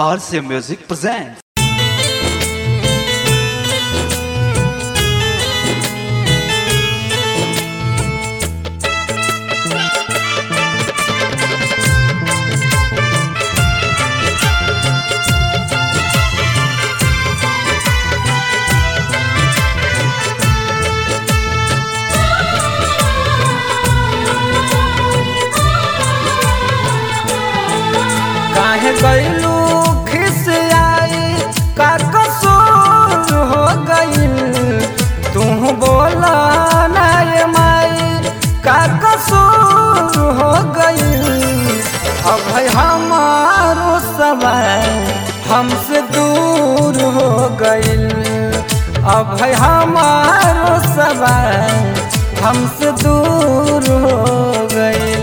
RC Music presents. काहे गईलू खिसियाई का कसूर हो गईल तू बोला ना ये माई का कसूर हो गईल अब है हमारो समय हमसे दूर हो गईल अब है हमारो समय हमसे दूर हो गईल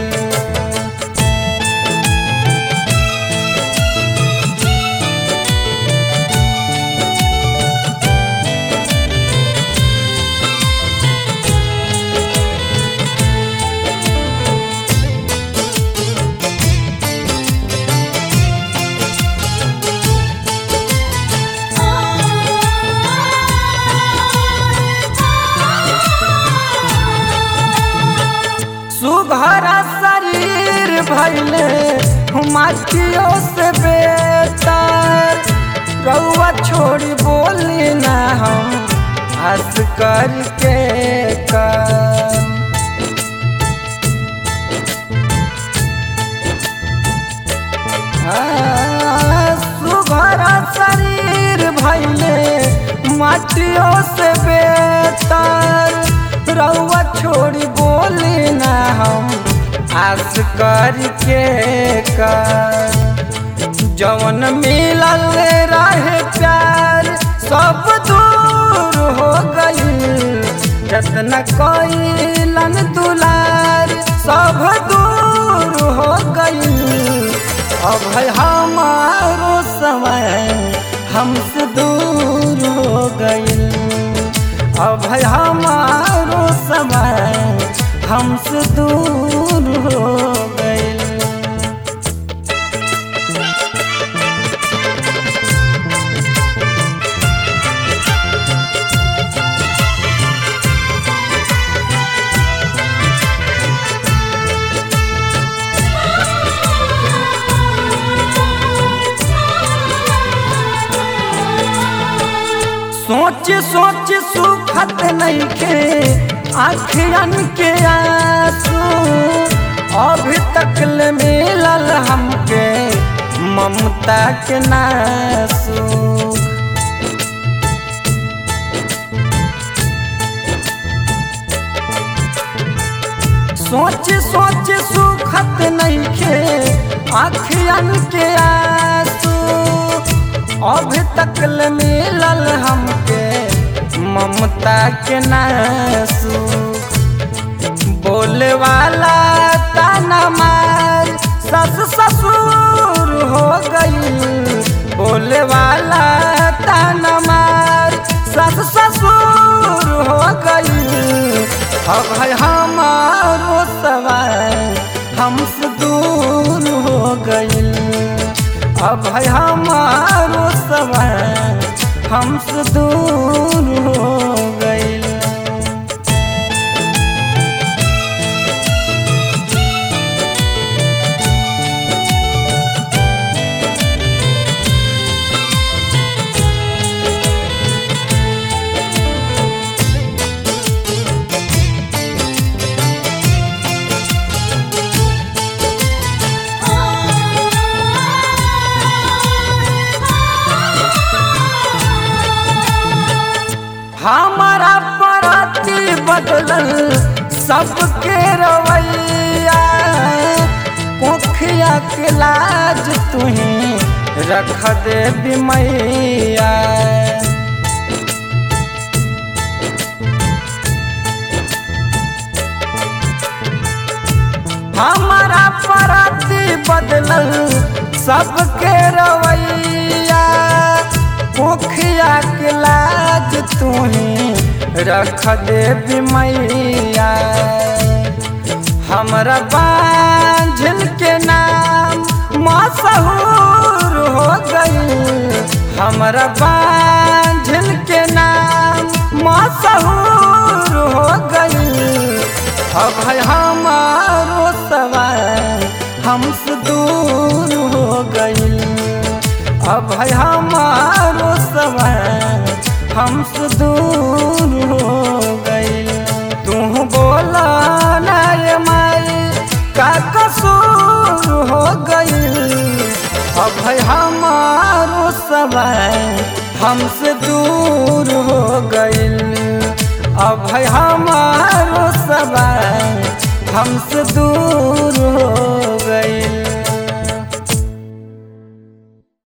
सुघर शरीर भैले माटियों से बेहतर रउआ छोड़ी बोली ना हम हंस करके कर सुघर शरीर भैले माटियों से बेहतर रउआ छोड़ी बोली ना हम आस करके कर जवन मिलल रहे प्यार सब दूर हो गई जतना कैलन दुलार सब दूर हो गई अब है हमारो समय हमसे दूर हो गई अब है हमारो समय हमसे दूर हो गई सोच सोच सुखत नहीं के आखिरन के आंसू अभी तक ले मिलल हमके ममता के नासू सोच सोच सुखत नहीं के आखिरन के आंसू अभी तक ले मिलल हमके ममता के नासू बोले वाला ताना मार सस ससुर हो गई बोले वाला ताना मार सस ससुर हो गई अब है हमारो सवाल हमसे दूर हो गई अब है हमारो समय हमसे दूर हो गई हमारा पराती बदलल सबके रवैया कोखिया के लाज तुही रख दे बिमैया हमारा पराती बदलल सबके रवैया मुखिया के लाज तुही रख दे बिमैया हमरा बांझल के नाम मशहूर हो गई हमरा बांझल के नाम मशहूर हो गई अब है हमारो सवाल हमसे दूर हो गई अब है हमारो सवाल हमसे दूर हो गई तू बोला ना ये माई का कसूर हो गई अब है हमारो सवाल हमसे दूर हो गई अब है हम